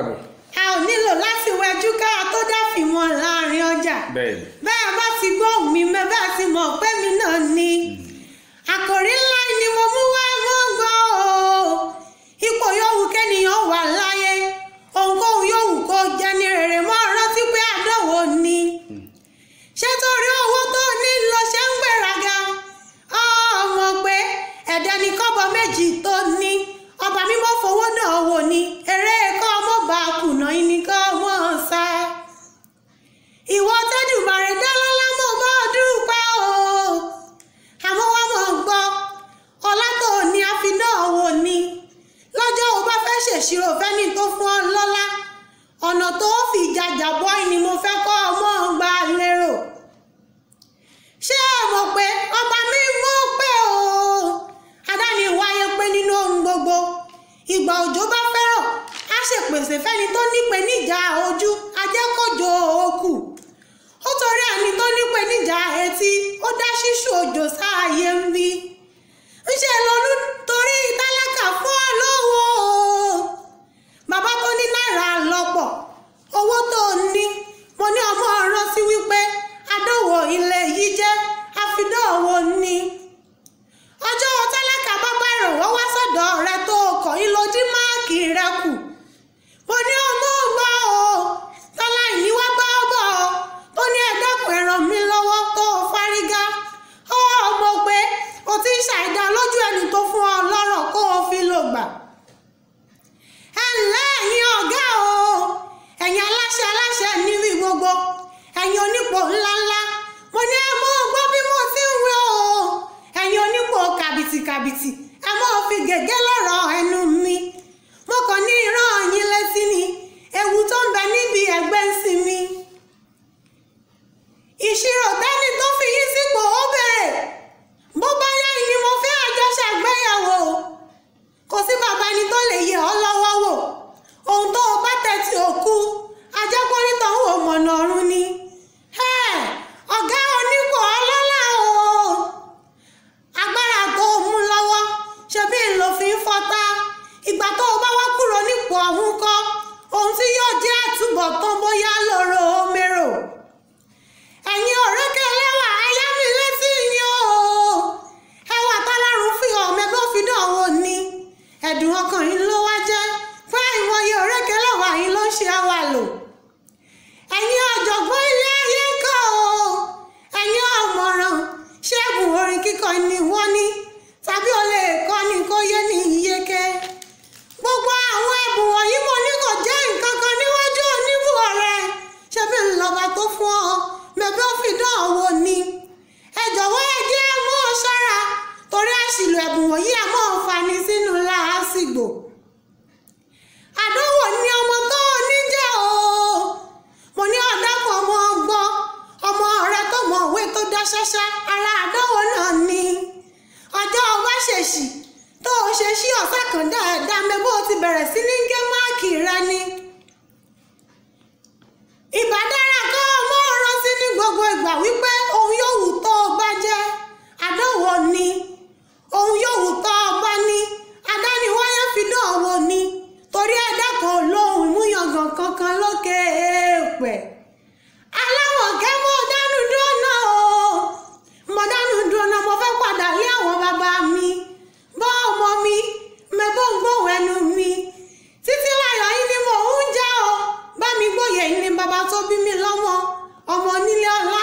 káàbọ̀. a ò nílò láti wẹjú ká tó dáfìmọ̀ láàrin ọjà bẹ́ẹ̀ni. bẹ́ẹ̀ bá ti gbóhùn mi mẹ́ bá ti mọ̀ pé mi náà ni àkòrí ńlá ni mo mú wá mọ́ gbọ́ o ipò yòówù kẹ́nìyàn wà láyé ohunkóhun yòówù kó jẹ́ ní rere mọ́ rántí pé àdánwò ni ṣé torí owó tó ní lọ ṣe ń gbéraga ọmọ pé ẹ̀dá ní kọ́bọ̀ méjì tó ní ọba mímọ́ fowó náà wò ní eré kọ́ ọmọ bá kùnà yín ní kọ́ ọmọ sá ìwọ tẹ́dùmarè dálọ́lá mọ̀ bá dúpẹ́ o àmọ́ wọ́n mọ̀ gbọ́ ọlá tó ní àfiná wò ní lọ́jọ́ o bá fẹ́ ṣèṣirò fẹ́ni tó fún ọ lọ́lá ọ̀nà tó fi jàjà bọ́ ni mo fẹ́ kọ́ ọmọ gbà lérò ṣé ẹ mọ̀ pé ọba mi mọ̀ pé o adáni wáyé pé nínú ohun gbogbo ìgbà òjò bá fẹ́ràn á ṣèpèsè fẹ́ni tó nípèníjà ojú ajẹ́kọ̀jọ òkú ó torí ẹni tó nípèníjà etí ó dá ṣíṣú òjò sáàyè ń bí ńṣe lolú torí tálákà fún ọ lọ́wọ́ o bàbá tó ní náírà lọ́pọ̀ owó tó ní mo ní ọmọ ọ̀rọ̀ sí wípé adówó ilé yìí jẹ́ àfidọ́wọ́ ni ọjọ́ tálákà bá bá ìrànwọ́ wá sọ́dọ̀ rẹ tó kọ̀ yín ló dín máàkì rẹ kù mo ní ọmọ ọgbà o tọ́lá ìní wá bá bọ̀ tó ní ẹ̀dẹ́kùn ẹ̀ràn mi lọ́wọ́ tó fárígá ó mọ̀ pé o ti ń ṣàìdá lójú ẹni tó fún ọ lọ́rọ̀ kó o fi lò gbà ẹ ǹlẹ́ ẹ̀yin ọ̀gá o ẹ̀yin aláṣẹ aláṣẹ níbi gbogbo ẹ̀yin onípò ńláńlá mo ní ẹ mọ́ gbọ́ bí mo ti ń wí o ẹ̀yin onípò kàbìtìkàbìtì ẹ mọ́ fi gègé lọ́rọ̀ ẹnu mi mo kàn ní ìran yín létí ni ewu tó ń bẹ níbi ẹgbẹ́ ń sinmi ìṣirò tẹ́ni tó fi yín sípò ó bèrè bó bá yá ni mo fẹ́ àjọṣe àgbéyàwó kò sí bàbá ẹni tó lè yẹ ọ́ lọ́wọ́ wò ohun tó o bá tẹ̀tì òkú ajẹ́pọ́nítọ̀ ń wò mọ̀nà ọ̀run ni Ẹ́, ọ̀gá onípò ọlọ́lá o agbára tó o mú lọ́wọ́ ṣebí ń lo fi ń fọ́tá ìgbà tó o bá wá kúrò nípò ọ̀hún kọ́ ohun tí yóò jẹ́ àtúbọ̀tán bóyá lóró mérò ẹ̀yin ọ̀rẹ́kẹ́ ẹlẹ́wà ayá mi létí yín o ẹwà tọ́lárun fi hàn mẹ́gbẹ́ fi dán wò ni ẹ̀dùn ọkàn yín ló wá jẹ́ pé ìwọ̀nyí ọ̀rẹ́kẹ́ ẹlẹ́wà yín ló ṣe àwà lò ẹ̀yin ọ̀jọ̀gbọ́n ilé ayé kọ́ o ẹ̀yin ọ̀mọ̀ràn ṣẹ́gun orin kíkọ ni wọ́n ní tàbí o lè kọ́ ni kó yé ní iyeke gbogbo àwọn ẹ̀bùn wọ̀nyí mo ní kò jẹ́ nǹkan kan níwájú oníbù ọ̀rẹ́ ṣé bí ńlọba tó fún ọ mẹ́bí ó fi dán owó ni ẹ jọ̀wọ́ ẹ jẹ́ mọ́ ọ ṣọ́ra torí àṣìlò ẹ̀bùn wọ̀nyí ẹ̀ mọ́ ọ fani sínú làásìgbò àdánwò ni ọmọ tó o ní jẹ́ o mo ní ọ̀dọ́kọ̀ ọmọ ọgbọ́n ọmọ rẹ tó mọ òwe tó dá ṣáṣá ara àdánwò náà ni ọjọ́ ọba ṣèṣì tó o ṣe sí ọ̀sẹ̀ kan dáadáa mẹ́ bó o ti bẹ̀rẹ̀ sí ní gé máàkì rẹ ni ìbádára kọ́ ọmọ rántí ní gbogbo ìgbà wípé ohun yòówù tó o bá jẹ́ àdánwò ni ohun yòówù tó o bá ní adániwáyé fi dán wò ni torí ẹ̀dá kan lóhùn múyangàn kankan lókè èèpẹ̀ aláwọ̀ kẹ́ mọ́ dánú dúró o mo dánú dúró mo fẹ́ padà lé àwọn bàbá mi bọ́ ọmọ mi mẹ́bọ́ ń gbóhùn ẹnu mi títí láyọ̀ yín ni mò ń jẹ́ o bá mi gbóyè yín ni bàbá tó bí mi lọ́mọ ọmọ onílé ọlá